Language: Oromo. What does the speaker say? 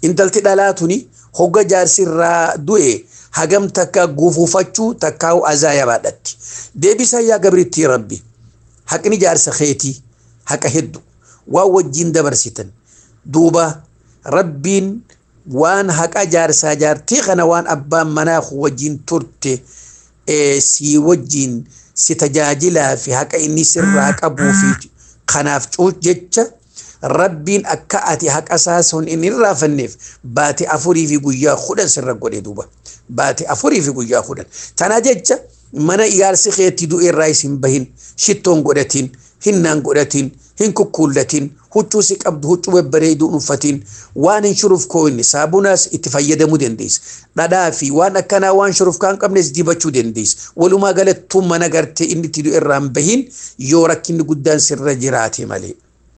intalti dhalaa tuni hogga jaarsirraa du'e hagam takka gufuufachuu takkaa'u azaaya baadhatti deebisaa yaa gabrittii rabbi haqni jaarsa keetii haqa heddu waan wajjiin dabarsitan duuba rabbiin waan haqa jaarsaa jaartii kana waan abbaan manaa wajjiin turte sii wajjiin si tajaajilaa fi haqa inni sirraa qabuu fi kanaaf cuuc jecha rabbiin akka ati haqa isaa sun inni irraafanneef baate afurii fi guyyaa kudhan sirra godhe duuba baate afurii fi guyyaa kudhan tana jecha mana ijaarsi keetti du'e irraa isin bahin shittoon godhatiin hinnaan godhatiin hin kukkuullatiin huccuu si qabdu huccuu babbareeduu uffatiin waan hin shuruuf koo'inne saabunaas itti fayyadamuu dandeessa. Dhadhaa fi waan akkanaa waan shuruuf kaan qabnes dibachuu dandeessa. Walumaa galattuu mana gartee inni itti du'e irraa hin bahin yoo rakkinni guddaan sirra jiraate malee.